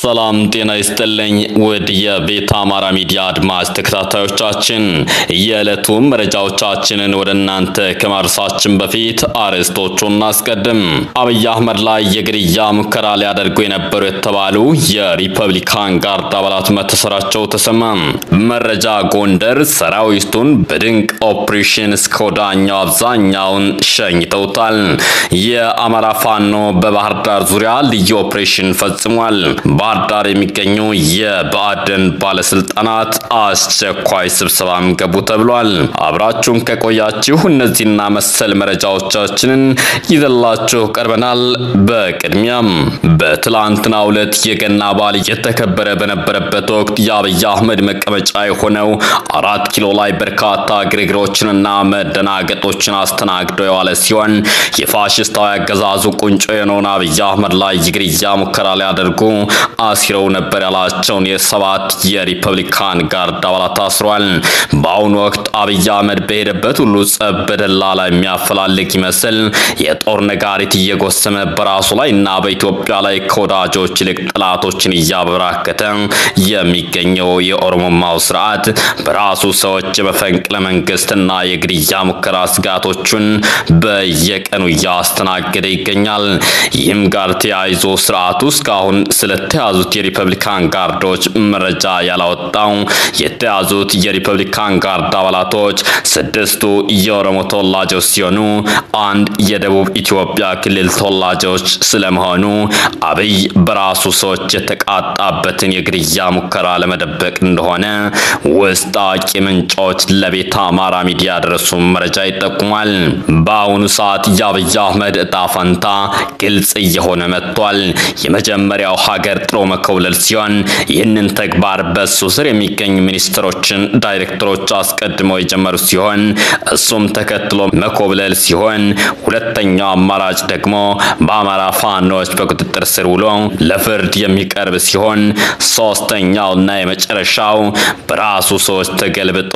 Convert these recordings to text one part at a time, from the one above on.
ሰላም ጤና ይስጥልኝ ውድ የቤተ አማራ ሚዲያ አድማጭ ተከታታዮቻችን የዕለቱ መረጃዎቻችንን ወደ እናንተ ከማድረሳችን በፊት አርዕስቶቹን እናስቀድም። አብይ አህመድ ላይ የግድያ ሙከራ ሊያደርጉ የነበሩ የተባሉ የሪፐብሊካን ጋርድ አባላት መታሰራቸው ተሰማ። መረጃ ጎንደር ሰራዊቱን በድንቅ ኦፕሬሽን እስከ ወዳኛው አብዛኛውን ሸኝተውታል። የአማራ ፋኖ በባህር ዳር ዙሪያ ልዩ ኦፕሬሽን ፈጽሟል። ባህር ዳር የሚገኙ የብአዴን ባለስልጣናት አስቸኳይ ስብሰባም ገቡ ተብሏል። አብራችሁን ከቆያችሁ እነዚህና መሰል መረጃዎቻችንን ይዘላችሁ ቀርበናል። በቅድሚያም በትላንትናው ዕለት የገና በዓል እየተከበረ በነበረበት ወቅት የአብይ አህመድ መቀመጫ የሆነው አራት ኪሎ ላይ በርካታ ግርግሮችንና መደናገጦችን አስተናግዶ የዋለ ሲሆን የፋሽስታዊ አገዛዙ ቁንጮ የሆነውን አብይ አህመድ ላይ የግድያ ሙከራ ሊያደርጉ አሲረው ነበር ያላቸውን የሰባት የሪፐብሊካን ጋርድ አባላት ታስሯል። በአሁኑ ወቅት አብይ አህመድ በሄደበት ሁሉ ጸብ በደላላ የሚያፈላልግ ይመስል የጦር ነጋሪት እየጎሰመ በራሱ ላይ እና በኢትዮጵያ ላይ ከወዳጆች ይልቅ ጠላቶችን እያበራከተ የሚገኘው የኦሮሞማው ስርዓት በራሱ ሰዎች የመፈንቅለ መንግስትና የግድያ ሙከራ ስጋቶቹን በየቀኑ እያስተናገደ ይገኛል። ይህም ጋር ተያይዞ ስርዓቱ እስካሁን ስለተያዙት የሪፐብሊካን ጋርዶች መረጃ ያላወጣው የተያዙት የሪፐብሊካን ጋርድ አባላቶች ስድስቱ የኦሮሞ ተወላጆች ሲሆኑ አንድ የደቡብ ኢትዮጵያ ክልል ተወላጆች ስለመሆኑ አብይ በራሱ ሰዎች የተቃጣበትን የግድያ ሙከራ ለመደበቅ እንደሆነ ውስጥ አዋቂ ምንጮች ለቤተ አማራ ሚዲያ ያደረሱ መረጃ ይጠቁማል። በአሁኑ ሰዓት የአብይ አህመድ እጣ ፈንታ ግልጽ እየሆነ መጥቷል። የመጀመሪያው ሀገር ጥሎ መኮብለል ሲሆን ይህንን ተግባር በሱ ስር የሚገኙ ሚኒስትሮችን፣ ዳይሬክተሮች አስቀድመው የጀመሩ ሲሆን እሱም ተከትሎ መኮብለል ሲሆን ሁለተኛው አማራጭ ደግሞ በአማራ ፋኖች በቁጥጥር ስር ውሎ ለፍርድ የሚቀርብ ሲሆን ሶስተኛውና የመጨረሻው በራሱ ሰዎች ተገልብጦ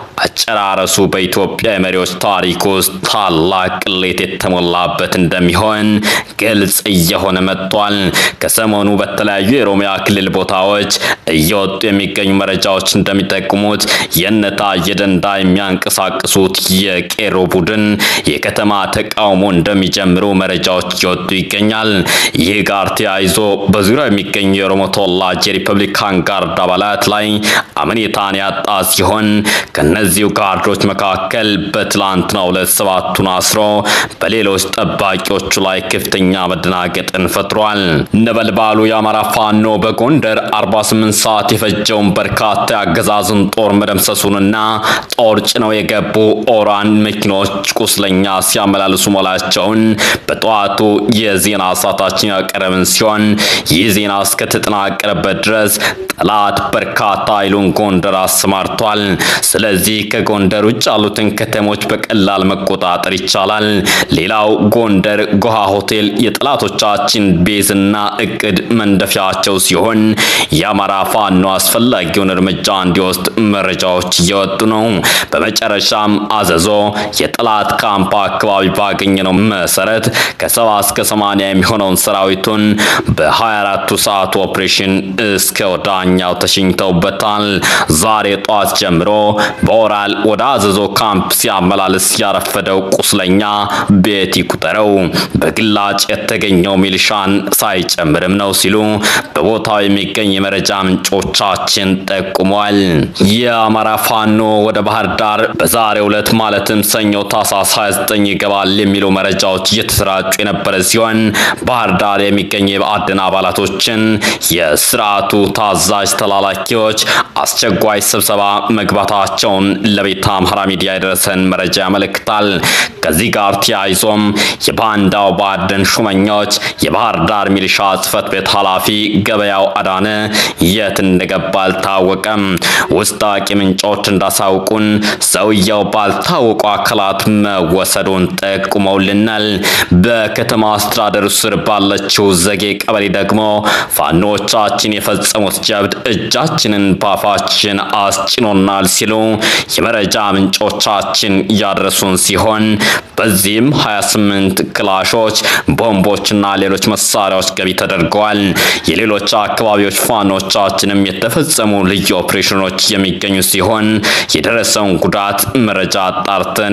አጨራረሱ በኢትዮጵያ የመሪዎች ታሪክ ውስጥ ታላቅ ቅሌት የተሞላበት እንደሚሆን ግልጽ እየሆነ መጥቷል። ከሰሞኑ በተለያዩ የኦሮሚያ ክልል ቦታዎች እየወጡ የሚገኙ መረጃዎች እንደሚጠቁሙት የነታየ ደንዳ የሚያንቀሳቅሱት የቄሮ ቡድን የከተማ ተቃውሞ እንደሚጀምሩ መረጃዎች እየወጡ ይገኛል። ይህ ጋር ተያይዞ በዙሪያው የሚገኙ የኦሮሞ ተወላጅ የሪፐብሊካን ጋርድ አባላት ላይ አመኔታን ያጣ ሲሆን ከነዚሁ ጋርዶች መካከል በትላንትናው ዕለት ሰባቱን አስሮ በሌሎች ጠባቂዎቹ ላይ ከፍተኛ መደናገጥን ፈጥሯል። ነበልባሉ የአማራ ፋኖ በጎንደር 48 ሰዓት የፈጀውን በርካታ የአገዛዙን ጦር መደምሰሱንና ጦር ጭነው የገቡ ኦራን መኪኖች ቁስለኛ ሲያመላልሱ መላቸውን በጠዋቱ የዜና ሰዓታችን ያቀረብን ሲሆን ይህ ዜና እስከተጠናቀረበት ድረስ ጠላት በርካታ ኃይሉን ጎንደር አሰማርቷል። ስለዚህ ከጎንደር ውጭ ያሉትን ከተሞች በቀላል መቆጣጠር ይቻላል። ሌላው ጎንደር ጎሃ ሆቴል የጠላቶቻችን ቤዝና እቅድ መንደፊያቸው ሲሆን የአማራ ፋኖ አስፈላጊውን እርምጃ እንዲወስድ መረጃዎች እየወጡ ነው። በመጨረሻም አዘዞ የጠላት ካምፕ አካባቢ ባገኘነው መሰረት ከሰባ እስከ ሰማንያ የሚሆነውን ሰራዊቱን በ24ቱ ሰዓት ኦፕሬሽን እስከ ወዳኛው ተሽኝተውበታል። ዛሬ ጠዋት ጀምሮ በኦራል ወደ አዘዞ ካምፕ ሲያመላልስ ያረፈደው ቁስለኛ ቤት ይቁጠረው በግላጭ የተገኘው ሚሊሻን ሳይጨምርም ነው ሲሉ በቦታው የሚገኝ የመረጃ ምንጮቻችን ጠቁሟል። የአማራ ፋኖ ወደ ባህር ዳር በዛሬው ዕለት ማለትም ሰኞ ታህሳስ 29 ይገባል የሚሉ መረጃዎች እየተሰራጩ የነበረ ሲሆን ባህር ዳር የሚገኙ የብአዴን አባላቶችን የስርዓቱ ታዛዥ ተላላኪዎች አስቸኳይ ስብሰባ መግባታቸውን ለቤተ አምሃራ ሚዲያ የደረሰን መረጃ ያመለክታል። ከዚህ ጋር ተያይዞም የባንዳው ብአዴን ሹመኞች የባህር ዳር ሚሊሻ ጽህፈት ቤት ኃላፊ ገበያው አዳነ የት እንደገባ አልታወቀም። ውስጥ አዋቂ ምንጮች እንዳሳውቁን ሰውየው ባልታወቁ አካላት መወሰዱን ጠቁመውልናል። በከተማ አስተዳደሩ ስር ባለችው ዘጌ ቀበሌ ደግሞ ፋኖቻችን የፈጸሙት ጀብድ እጃችንን ባፋችን አስጭኖናል ሲሉ የመረጃ ምንጮቻችን ያደረሱን ሲሆን በዚህም 28 ክላሾች፣ ቦምቦችና ሌሎች መሳሪያዎች ገቢ ተደርገዋል። የሌሎች አካባቢዎች ፋኖቻችንም የተፈጸሙ ልዩ ኦፕሬሽኖች የሚገኙ ሲሆን የደረሰውን ጉዳት መረጃ አጣርተን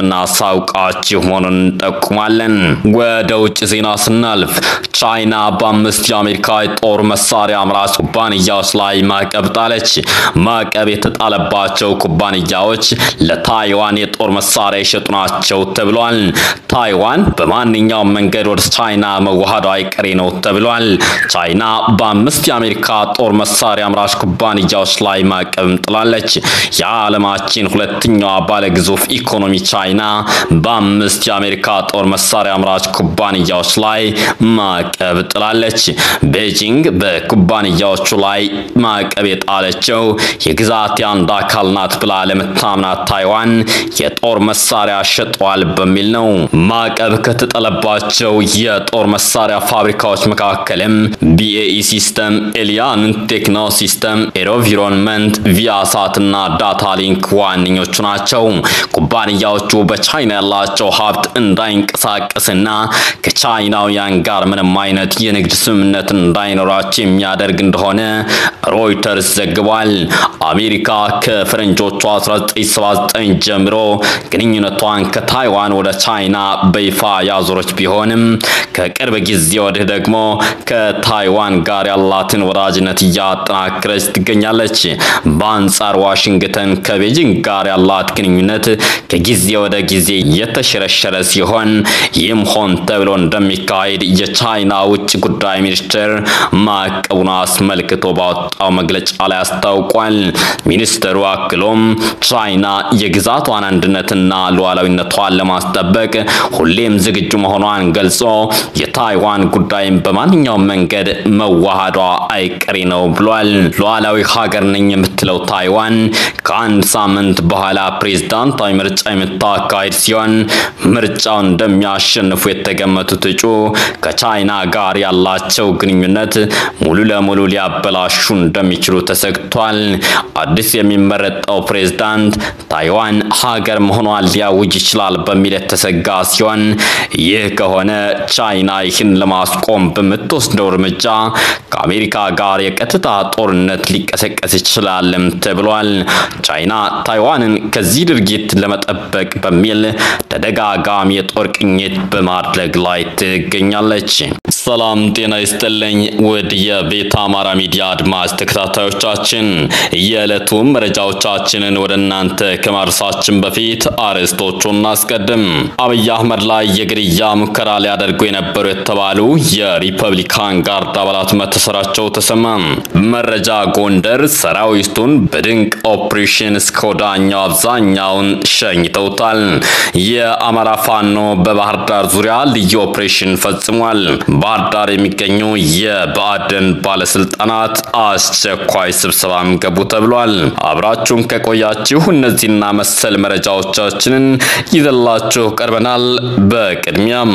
የምናሳውቃችሁ መሆኑን እንጠቁማለን። ወደ ውጭ ዜና ስናልፍ ቻይና በአምስት የአሜሪካ የጦር መሳሪያ አምራች ኩባንያዎች ላይ ማዕቀብ ጣለች። ማዕቀብ የተጣለባቸው ኩባንያዎች ለታይዋን የጦር መሳሪያ የሸጡ ናቸው ተብሏል። ታይዋን በማንኛውም መንገድ ወደ ቻይና መዋሃዷ አይቀሬ ነው ተብሏል። ቻይና በአምስት የአሜሪካ ጦር መሳሪያ አምራች ኩባንያዎች ላይ ማዕቀብም ጥላለች። የዓለማችን ሁለተኛዋ ባለግዙፍ ኢኮኖሚ ቻይና በአምስት የአሜሪካ ጦር መሳሪያ አምራች ኩባንያዎች ላይ ማዕቀብ ጥላለች። ቤጂንግ በኩባንያዎቹ ላይ ማዕቀብ የጣለችው የግዛት አንድ አካል ናት ብላ ለምታምናት ታይዋን የጦር መሳሪያ ሸጠዋል በሚል ነው። ማዕቀብ ከተጠለባቸው የጦር መሳሪያ ፋብሪካዎች መካከልም ቢኤኢ ሲስተም፣ ኤሊያን ቴክኖ ሲስተም፣ ኤሮቪሮንመንት፣ ቪያሳት እና ዳታ ሊንክ ዋነኞቹ ናቸው። ኩባንያዎቹ በቻይና ያላቸው ሀብት እንዳይንቀሳቀስና ከቻይናውያን ጋር ምንም አይነት የንግድ ስምምነት እንዳይኖራቸው የሚያደርግ እንደሆነ ሮይተርስ ዘግቧል። አሜሪካ ከፈረንጆቹ 1979 ጀምሮ ግንኙነቷን ከታይዋን ወደ ቻይና በይፋ ያዞረች ቢሆንም ከቅርብ ጊዜ ወዲህ ደግሞ ከታይዋን ጋር ያላትን ወዳጅነት እያጠናከረች ትገኛለች። በአንጻር ዋሽንግተን ከቤጂንግ ጋር ያላት ግንኙነት ከጊዜ ወደ ጊዜ የተሸረሸረ ሲሆን ይህም ሆን ተብሎ እንደሚካሄድ የቻይና ውጭ ጉዳይ ሚኒስቴር ማዕቀቡን አስመልክቶ ባወጣው መግለጫ ላይ አስታውቋል። ሚኒስትሩ አክሎም ቻይና የግዛቷን አንድነትና ሉዓላዊነቷን ለማስጠበቅ ሁሌም ዝግጁ መሆኗን ገልጾ የታይዋን ጉዳይም በማንኛውም መንገድ መዋሃዷ አይቀሬ ነው ብሏል። ሉዓላዊ ሀገር ነኝ የምትለው ታይዋን ከአንድ ሳምንት በኋላ ፕሬዝዳንታዊ ምርጫ የምታካሄድ ሲሆን ምርጫውን እንደሚያሸንፉ የተገመቱት እጩ ከቻይና ጋር ያላቸው ግንኙነት ሙሉ ለሙሉ ሊያበላሹ እንደሚችሉ ተሰግቷል። አዲስ የሚመረጠው ፕሬዝዳንት ታይዋን ሀገር መሆኗን ሊያውጅ ይችላል በሚል የተሰጋ ሲሆን ይህ ከሆነ ቻይና ይህን ለማስቆም በምትወስደው እርምጃ ከአሜሪካ ጋር የቀጥታ ጦርነት ሊቀሰቀስ ይችላልም ተብሏል። ቻይና ታይዋንን ከዚህ ድርጊት ለመጠበቅ በሚል ተደጋጋሚ የጦር ቅኝት በማድረግ ላይ ትገኛለች። ሰላም ጤና ይስጥልኝ ውድ የቤተ አማራ ሚዲያ አድማጭ ተከታታዮቻችን የዕለቱ መረጃዎቻችንን ወደ እናንተ ከማድረሳችን በፊት አርዕስቶቹን እናስቀድም። አብይ አህመድ ላይ የግድያ ሙከራ ሊያደርጉ የነበሩ የተባሉ የሪፐብሊካን ጋርድ አባላት መታሰራቸው ተሰማ። መረጃ ጎንደር ሰራዊቱን በድንቅ ኦፕሬሽን እስከ ወዳኛው አብዛኛውን ሸኝተውታል። የአማራ ፋኖ በባህር ዳር ዙሪያ ልዩ ኦፕሬሽን ፈጽሟል። ባህር ዳር የሚገኙ የብአዴን ባለስልጣናት አስቸኳይ ስብሰባም ገቡ ተብሏል። አብራችሁን ከቆያችሁ እነዚህና መሰል መረጃዎቻችንን ይዘላችሁ ቀርበናል። በቅድሚያም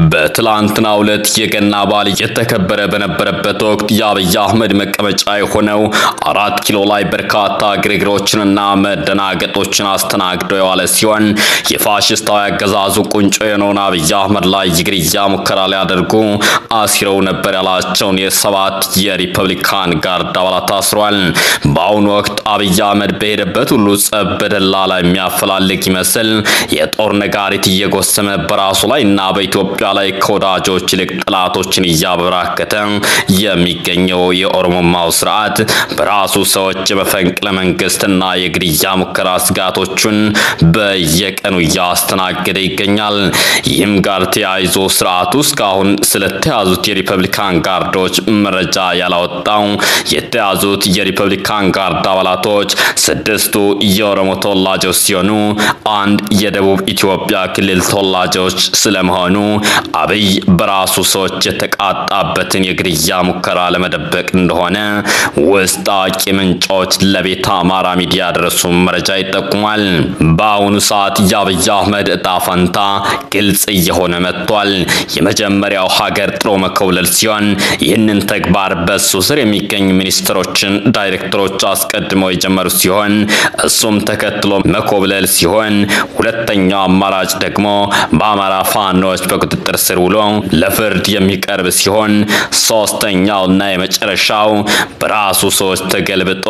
በትላንትናው ዕለት የገና በዓል እየተከበረ በነበረበት ወቅት የአብይ አህመድ መቀመጫ የሆነው አራት ኪሎ ላይ በርካታ ግርግሮችንና መደናገጦችን አስተናግደው የዋለ ሲሆን የፋሽስታዊ አገዛዙ ቁንጮ የሆነውን አብይ አህመድ ላይ የግድያ ሙከራ ሊያደርጉ አሲረው ነበር ያላቸውን የሰባት የሪፐብሊካን ጋርድ አባላት ታስሯል። በአሁኑ ወቅት አብይ አህመድ በሄደበት ሁሉ ጸብ በደላላ የሚያፈላልግ ይመስል የጦር ነጋሪት እየጎሰመ በራሱ ላይ እና በኢትዮጵያ ላይ ከወዳጆች ይልቅ ጠላቶችን እያበራከተ የሚገኘው የኦሮሞማው ስርዓት በራሱ ሰዎች የመፈንቅለ መንግስትና የግድያ ሙከራ ስጋቶቹን በየቀኑ እያስተናገደ ይገኛል። ይህም ጋር ተያይዞ ስርዓቱ እስካሁን ስለተያዙት የሪፐብሊካን ጋርዶች መረጃ ያላወጣው የተያዙት የሪፐብሊካን ጋርድ አባላቶች ስድስቱ የኦሮሞ ተወላጆች ሲሆኑ አንድ የደቡብ ኢትዮጵያ ክልል ተወላጆች ስለመሆኑ አብይ በራሱ ሰዎች የተቃጣበትን የግድያ ሙከራ ለመደበቅ እንደሆነ ውስጥ አዋቂ ምንጮች ለቤተ አማራ ሚዲያ ያደረሱ መረጃ ይጠቁማል። በአሁኑ ሰዓት የአብይ አህመድ እጣ ፈንታ ግልጽ እየሆነ መጥቷል። የመጀመሪያው ሀገር ጥሎ መኮብለል ሲሆን ይህንን ተግባር በሱ ስር የሚገኙ ሚኒስትሮችን፣ ዳይሬክተሮች አስቀድመው የጀመሩ ሲሆን እሱም ተከትሎ መኮብለል ሲሆን ሁለተኛው አማራጭ ደግሞ በአማራ ፋኖች በቁጥጥር ስር ውሎ ለፍርድ የሚቀርብ ሲሆን ሶስት ሶስተኛውና የመጨረሻው በራሱ ሰዎች ተገልብጦ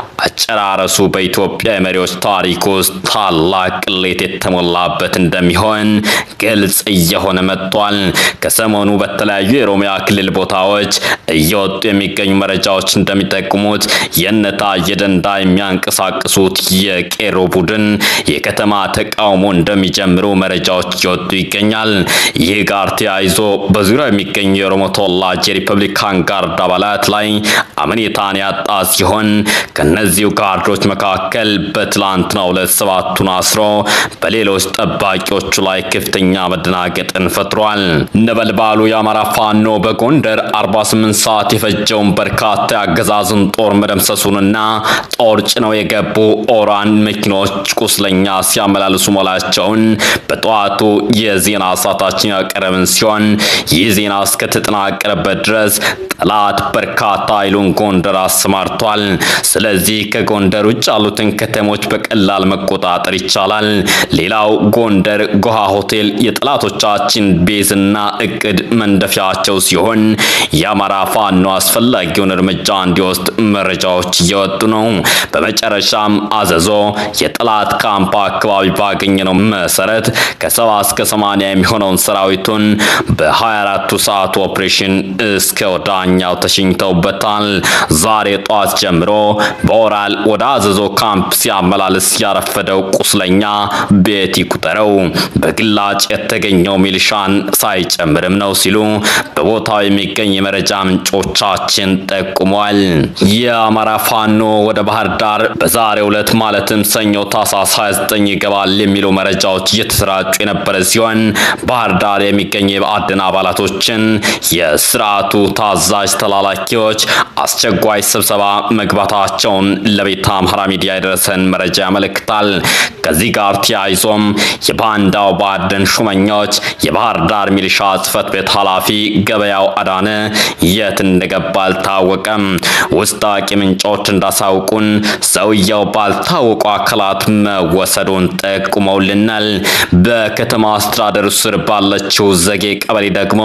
አጨራረሱ በኢትዮጵያ የመሪዎች ታሪክ ውስጥ ታላቅ ቅሌት የተሞላበት እንደሚሆን ግልጽ እየሆነ መጥቷል። ከሰሞኑ በተለያዩ የኦሮሚያ ክልል ቦታዎች እየወጡ የሚገኙ መረጃዎች እንደሚጠቁሙት የነታየ ደንዳ የሚያንቀሳቅሱት የቄሮ ቡድን የከተማ ተቃውሞ እንደሚጀምሩ መረጃዎች እየወጡ ይገኛል። ይህ ጋር ተያይዞ በዙሪያው የሚገኙ የኦሮሞ ተወላጅ የሪፐብሊካን ጋርድ አባላት ላይ አመኔታን ያጣ ሲሆን ከነዚሁ ጋርዶች መካከል በትላንትናው ዕለት ሰባቱን አስሮ በሌሎች ጠባቂዎቹ ላይ ከፍተኛ መደናገጥን ፈጥሯል። ነበልባሉ የአማራ ፋኖ በጎንደር 48 ሰዓት የፈጀውን በርካታ የአገዛዙን ጦር መደምሰሱንና ጦር ጭነው የገቡ ኦራን መኪኖች ቁስለኛ ሲያመላልሱ መላቸውን በጠዋቱ የዜና ሰዓታችን ያቀረብን ሲሆን ይህ ዜና እስከተጠናቀረበት ድረስ ጠላት በርካታ ኃይሉን ጎንደር አሰማርቷል። ስለዚህ ከጎንደር ውጭ ያሉትን ከተሞች በቀላል መቆጣጠር ይቻላል። ሌላው ጎንደር ጎሃ ሆቴል የጠላቶቻችን ቤዝና እቅድ መንደፊያቸው ሲሆን የአማራ ፋኖ አስፈላጊውን እርምጃ እንዲወስድ መረጃዎች እየወጡ ነው። በመጨረሻም አዘዞ የጠላት ካምፕ አካባቢ ባገኘነው መሰረት ከሰባ እስከ ሰማንያ የሚሆነውን ሰራዊቱን በ24ቱ ሰዓት ኦፕሬሽን እስከ ወዳኛው ተሽኝተውበታል። ዛሬ ጠዋት ጀምሮ በኦራል ወደ አዘዞ ካምፕ ሲያመላልስ ያረፈደው ቁስለኛ ቤት ይቁጠረው በግላጭ የተገኘው ሚሊሻን ሳይጨምርም ነው ሲሉ በቦታው የሚገኝ የመረጃ ምንጮቻችን ጠቁመዋል። የአማራ ፋኖ ወደ ባህር ዳር በዛሬው ዕለት ማለትም ሰኞ ታህሳስ 29 ይገባል የሚሉ መረጃዎች እየተሰራጩ የነበረ ሲሆን ባህር ዳር የሚገኙ የብአዴን አባላቶችን የስርዓቱ ታዛዥ ተላላኪዎች አስቸኳይ ስብሰባ መግባታቸውን ለቤተ አምሃራ ሚዲያ የደረሰን መረጃ ያመለክታል። ከዚህ ጋር ተያይዞም የባንዳው ብአዴን ሹመኞች የባህር ዳር ሚሊሻ ጽሕፈት ቤት ኃላፊ ገበያው አዳነ የት እንደገባ አልታወቀም። ውስጥ አዋቂ ምንጮች እንዳሳውቁን ሰውየው ባልታወቁ አካላት መወሰዱን ጠቁመውልናል። በከተማ አስተዳደሩ ስር ባለችው ዘጌ ቀበሌ ደግሞ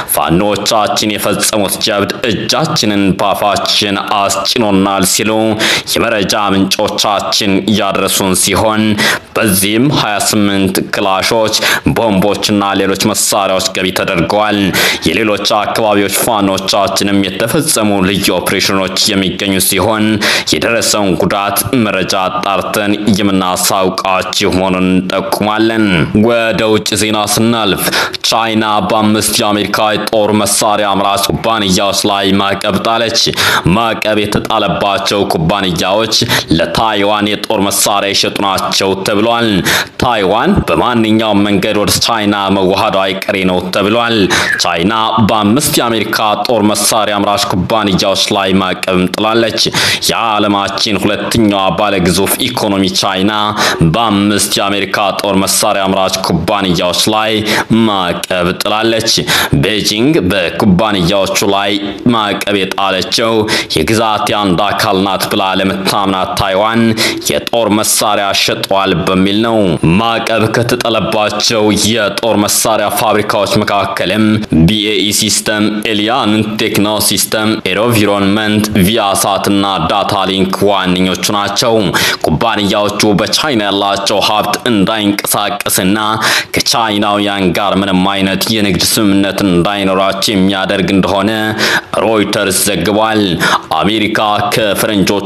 ፋኖቻችን የፈጸሙት ጀብድ እጃችንን ባፋችን አስጭኖናል ሲሉ የመረጃ ምንጮቻችን ያደረሱን ሲሆን በዚህም 28 ክላሾች፣ ቦምቦችና ሌሎች መሳሪያዎች ገቢ ተደርገዋል። የሌሎች አካባቢዎች ፋኖቻችንም የተፈጸሙ ልዩ ኦፕሬሽኖች የሚገኙ ሲሆን የደረሰውን ጉዳት መረጃ አጣርተን የምናሳውቃችሁ መሆኑን እንጠቁማለን። ወደ ውጭ ዜና ስናልፍ ቻይና በአምስት የአሜሪካ የጦር መሳሪያ አምራች ኩባንያዎች ላይ ማዕቀብ ጣለች። ማዕቀብ የተጣለባቸው ኩባንያዎች ለታይዋን የጦር መሳሪያ የሸጡ ናቸው ተብሏል። ታይዋን በማንኛውም መንገድ ወደ ቻይና መዋሃዷ አይቀሬ ነው ተብሏል። ቻይና በአምስት የአሜሪካ ጦር መሳሪያ አምራች ኩባንያዎች ላይ ማዕቀብም ጥላለች። የዓለማችን ሁለተኛዋ ባለግዙፍ ኢኮኖሚ ቻይና በአምስት የአሜሪካ ጦር መሳሪያ አምራች ኩባንያዎች ላይ ማዕቀብ ጥላለች። ቤጂንግ በኩባንያዎቹ ላይ ማዕቀብ የጣለችው የግዛት አንድ አካል ናት ብላ ለምታምናት ታይዋን የጦር መሳሪያ ሸጠዋል በሚል ነው። ማዕቀብ ከተጠለባቸው የጦር መሳሪያ ፋብሪካዎች መካከልም ቢኤኢ ሲስተም፣ ኤሊያን ቴክኖ ሲስተም፣ ኤሮቪሮንመንት፣ ቪያሳት እና ዳታ ሊንክ ዋነኞቹ ናቸው። ኩባንያዎቹ በቻይና ያላቸው ሀብት እንዳይንቀሳቀስና ከቻይናውያን ጋር ምንም አይነት የንግድ ስምምነት እንዳይኖራቸው የሚያደርግ እንደሆነ ሮይተርስ ዘግቧል። አሜሪካ ከፈረንጆቹ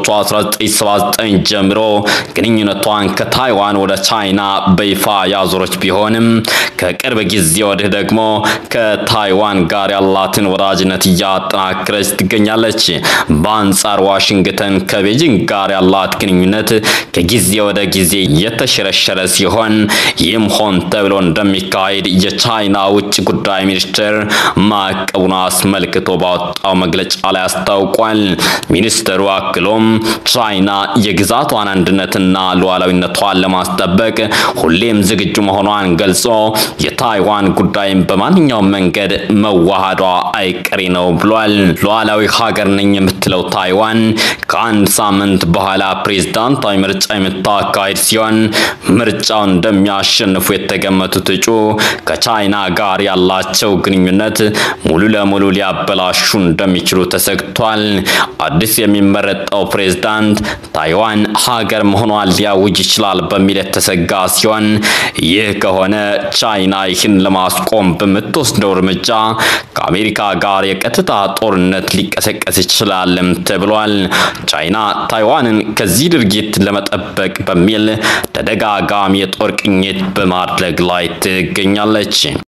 1979 ጀምሮ ግንኙነቷን ከታይዋን ወደ ቻይና በይፋ ያዞረች ቢሆንም ከቅርብ ጊዜ ወዲህ ደግሞ ከታይዋን ጋር ያላትን ወዳጅነት እያጠናከረች ትገኛለች። በአንጻር ዋሽንግተን ከቤጂንግ ጋር ያላት ግንኙነት ከጊዜ ወደ ጊዜ የተሸረሸረ ሲሆን ይህም ሆን ተብሎ እንደሚካሄድ የቻይና ውጭ ጉዳይ ሚኒስቴር ማዕቀቡን አስመልክቶ ባወጣው መግለጫ ላይ አስታውቋል። ሚኒስትሩ አክሎም ቻይና የግዛቷን አንድነትና ሉዓላዊነቷን ለማስጠበቅ ሁሌም ዝግጁ መሆኗን ገልጾ የታይዋን ጉዳይም በማንኛውም መንገድ መዋሃዷ አይቀሬ ነው ብሏል። ሉዓላዊ ሀገር ነኝ የምትለው ታይዋን ከአንድ ሳምንት በኋላ ፕሬዝዳንታዊ ምርጫ የምታካሄድ ሲሆን ምርጫውን እንደሚያሸንፉ የተገመቱት እጩ ከቻይና ጋር ያላቸው ግንኙነት ሙሉ ለሙሉ ሊያበ ሊያበላሹ እንደሚችሉ ተሰግቷል። አዲስ የሚመረጠው ፕሬዝዳንት ታይዋን ሀገር መሆኗን ሊያውጅ ይችላል በሚል የተሰጋ ሲሆን ይህ ከሆነ ቻይና ይህን ለማስቆም በምትወስደው እርምጃ ከአሜሪካ ጋር የቀጥታ ጦርነት ሊቀሰቀስ ይችላልም ተብሏል። ቻይና ታይዋንን ከዚህ ድርጊት ለመጠበቅ በሚል ተደጋጋሚ የጦር ቅኝት በማድረግ ላይ ትገኛለች።